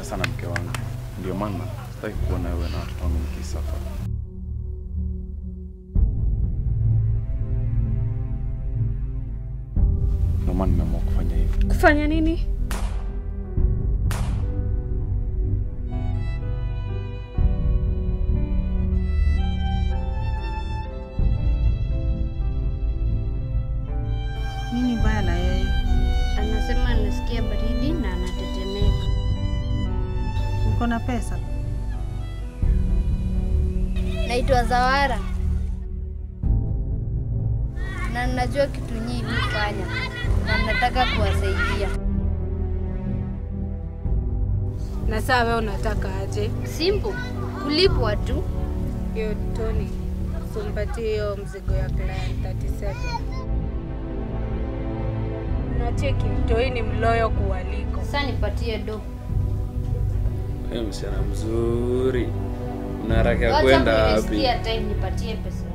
pesa na mke wangu, ndio maana sitaki kuona wewe na watoto wangu mkisafa. Ndio maana nimeamua kufanya hivi. Kufanya nini? Nini mbaya na yeye? Anasema anasikia baridi na anatetemeka. Uko na pesa? Naitwa Zawara na ninajua kitu nyinyi mfanya na nataka kuwasaidia. Na saa wewe unataka aje? Simple, kulipwa tu. Hiyo Tony, usimpatie hiyo mzigo ya client 37. Nacheki mtoi ni mloyo kuwaliko. Sasa nipatie do. Wewe msichana mzuri, una haraka ya Wacha kwenda wapi? kunisikia time, nipatie pesa